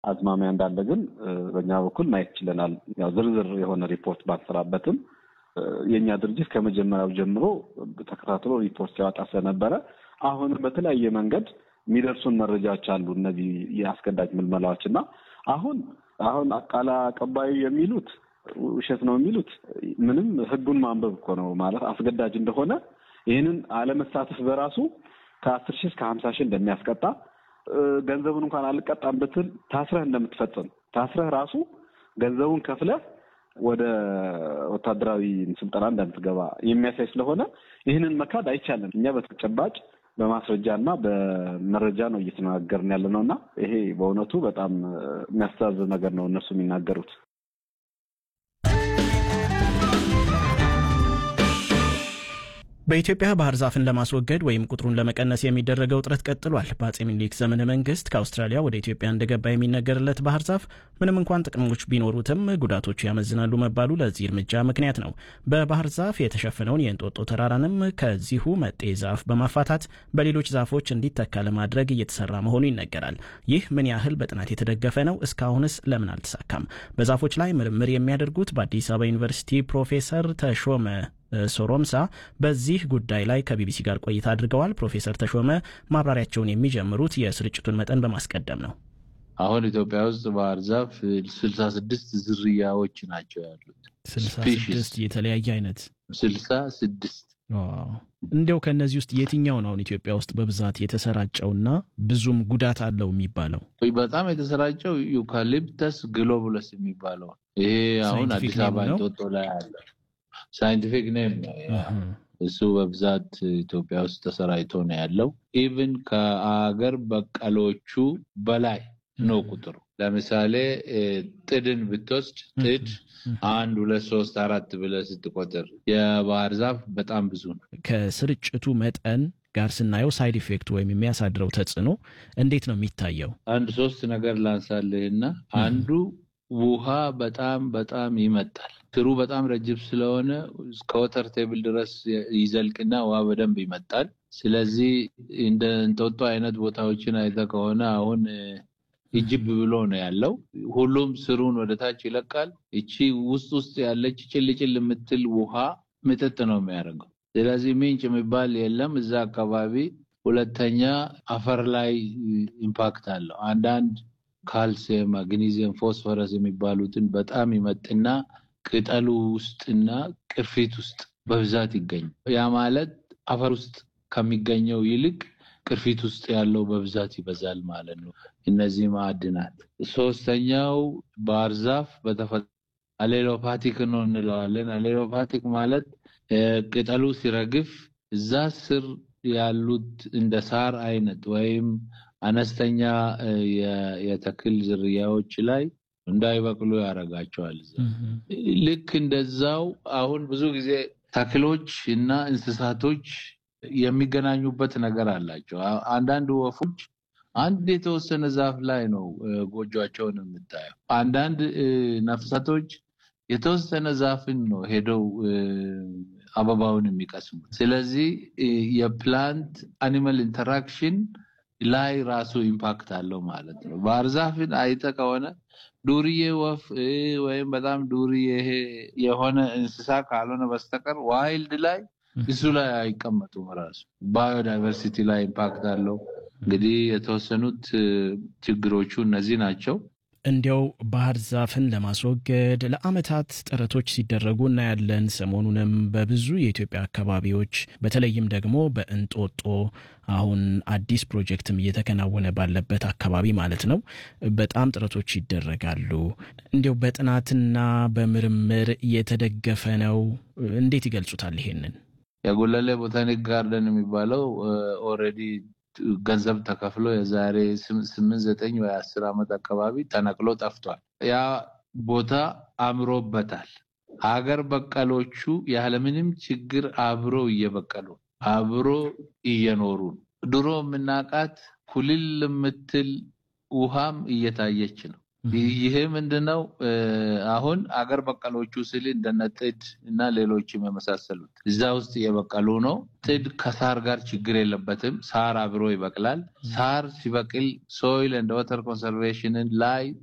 አዝማሚያ እንዳለ ግን በእኛ በኩል ማየት ችለናል። ያው ዝርዝር የሆነ ሪፖርት ባንሰራበትም የእኛ ድርጅት ከመጀመሪያው ጀምሮ ተከታትሎ ሪፖርት ሲያወጣ ስለነበረ አሁንም በተለያየ መንገድ የሚደርሱን መረጃዎች አሉ። እነዚህ የአስገዳጅ ምልመላዎች እና አሁን አሁን ቃል አቀባዩ የሚሉት ውሸት ነው የሚሉት ምንም ህጉን ማንበብ እኮ ነው ማለት አስገዳጅ እንደሆነ ይህንን አለመሳተፍ በራሱ ከአስር ሺህ እስከ ሀምሳ ሺህ እንደሚያስቀጣ ገንዘቡን እንኳን አልቀጣም ብትል ታስረህ እንደምትፈጽም ታስረህ ራሱ ገንዘቡን ከፍለህ ወደ ወታደራዊ ስልጠና እንደምትገባ የሚያሳይ ስለሆነ ይህንን መካድ አይቻልም። እኛ በተጨባጭ በማስረጃ እና በመረጃ ነው እየተነጋገርን ያለ ነው እና ይሄ በእውነቱ በጣም የሚያስተዛዝብ ነገር ነው እነሱ የሚናገሩት። በኢትዮጵያ ባህር ዛፍን ለማስወገድ ወይም ቁጥሩን ለመቀነስ የሚደረገው ጥረት ቀጥሏል። በአጼ ምኒልክ ዘመነ መንግስት ከአውስትራሊያ ወደ ኢትዮጵያ እንደገባ የሚነገርለት ባህር ዛፍ ምንም እንኳን ጥቅሞች ቢኖሩትም ጉዳቶቹ ያመዝናሉ መባሉ ለዚህ እርምጃ ምክንያት ነው። በባህር ዛፍ የተሸፈነውን የእንጦጦ ተራራንም ከዚሁ መጤ ዛፍ በማፋታት በሌሎች ዛፎች እንዲተካ ለማድረግ እየተሰራ መሆኑ ይነገራል። ይህ ምን ያህል በጥናት የተደገፈ ነው? እስካሁንስ ለምን አልተሳካም? በዛፎች ላይ ምርምር የሚያደርጉት በአዲስ አበባ ዩኒቨርሲቲ ፕሮፌሰር ተሾመ ሶሮምሳ በዚህ ጉዳይ ላይ ከቢቢሲ ጋር ቆይታ አድርገዋል። ፕሮፌሰር ተሾመ ማብራሪያቸውን የሚጀምሩት የስርጭቱን መጠን በማስቀደም ነው። አሁን ኢትዮጵያ ውስጥ ባህር ዛፍ ስልሳ ስድስት ዝርያዎች ናቸው ያሉት። ስልሳ ስድስት የተለያየ አይነት ስልሳ ስድስት እንዲያው ከእነዚህ ውስጥ የትኛው ነው አሁን ኢትዮጵያ ውስጥ በብዛት የተሰራጨውና ብዙም ጉዳት አለው የሚባለው? በጣም የተሰራጨው ዩካሊፕተስ ግሎቡለስ የሚባለው ይሄ አሁን አዲስ አበባ እንጦጦ ላይ አለ። ሳይንቲፊክ ኔም ነው እሱ በብዛት ኢትዮጵያ ውስጥ ተሰራጭቶ ነው ያለው። ኢቭን ከአገር በቀሎቹ በላይ ነው ቁጥሩ። ለምሳሌ ጥድን ብትወስድ ጥድ አንድ ሁለት ሶስት አራት ብለህ ስትቆጥር የባህር ዛፍ በጣም ብዙ ነው። ከስርጭቱ መጠን ጋር ስናየው ሳይድ ኢፌክት ወይም የሚያሳድረው ተጽዕኖ እንዴት ነው የሚታየው? አንድ ሶስት ነገር ላንሳልህና አንዱ ውሃ በጣም በጣም ይመጣል። ስሩ በጣም ረጅም ስለሆነ እስከ ወተር ቴብል ድረስ ይዘልቅና ውሃ በደንብ ይመጣል። ስለዚህ እንደ እንጦጦ አይነት ቦታዎችን አይተህ ከሆነ አሁን እጅብ ብሎ ነው ያለው። ሁሉም ስሩን ወደ ታች ይለቃል። እቺ ውስጥ ውስጥ ያለች ጭልጭል የምትል ውሃ ምጥጥ ነው የሚያደርገው። ስለዚህ ምንጭ የሚባል የለም እዛ አካባቢ። ሁለተኛ አፈር ላይ ኢምፓክት አለው። አንዳንድ ካልሲየም፣ ማግኒዚየም፣ ፎስፈረስ የሚባሉትን በጣም ይመጥና ቅጠሉ ውስጥና ቅርፊት ውስጥ በብዛት ይገኛል። ያ ማለት አፈር ውስጥ ከሚገኘው ይልቅ ቅርፊት ውስጥ ያለው በብዛት ይበዛል ማለት ነው። እነዚህ ማዕድናት። ሶስተኛው ባህር ዛፍ በተፈጥሮ አሌሎፓቲክ ነው እንለዋለን። አሌሎፓቲክ ማለት ቅጠሉ ሲረግፍ እዛ ስር ያሉት እንደ ሳር አይነት ወይም አነስተኛ የተክል ዝርያዎች ላይ እንዳይበቅሉ ያደርጋቸዋል። ልክ እንደዛው አሁን ብዙ ጊዜ ተክሎች እና እንስሳቶች የሚገናኙበት ነገር አላቸው። አንዳንድ ወፎች አንድ የተወሰነ ዛፍ ላይ ነው ጎጆቸውን የምታየው። አንዳንድ ነፍሳቶች የተወሰነ ዛፍን ነው ሄደው አበባውን የሚቀስሙት። ስለዚህ የፕላንት አኒማል ኢንተራክሽን ላይ ራሱ ኢምፓክት አለው ማለት ነው። ባህር ዛፍን አይተ ከሆነ ዱርዬ ወፍ ወይም በጣም ዱርዬ የሆነ እንስሳ ካልሆነ በስተቀር ዋይልድ ላይ እሱ ላይ አይቀመጡም። ራሱ ባዮዳይቨርሲቲ ላይ ኢምፓክት አለው። እንግዲህ የተወሰኑት ችግሮቹ እነዚህ ናቸው። እንዲያው ባህር ዛፍን ለማስወገድ ለዓመታት ጥረቶች ሲደረጉ እናያለን። ሰሞኑንም በብዙ የኢትዮጵያ አካባቢዎች በተለይም ደግሞ በእንጦጦ አሁን አዲስ ፕሮጀክትም እየተከናወነ ባለበት አካባቢ ማለት ነው በጣም ጥረቶች ይደረጋሉ። እንዲያው በጥናትና በምርምር የተደገፈ ነው። እንዴት ይገልጹታል ይሄንን? የጉለሌ ቦታኒክ ጋርደን የሚባለው ኦልሬዲ ገንዘብ ተከፍሎ የዛሬ ስምንት ዘጠኝ ወይ አስር ዓመት አካባቢ ተነቅሎ ጠፍቷል። ያ ቦታ አምሮበታል። ሀገር በቀሎቹ ያለምንም ችግር አብሮ እየበቀሉ አብሮ እየኖሩ ድሮ የምናውቃት ኩልል የምትል ውሃም እየታየች ነው። ይሄ ምንድነው? አሁን አገር በቀሎቹ ስል እንደነ ጥድ እና ሌሎችም የመሳሰሉት እዛ ውስጥ የበቀሉ ነው። ጥድ ከሳር ጋር ችግር የለበትም። ሳር አብሮ ይበቅላል። ሳር ሲበቅል ሶይል እንደ ወተር ኮንሰርቬሽንን ላይ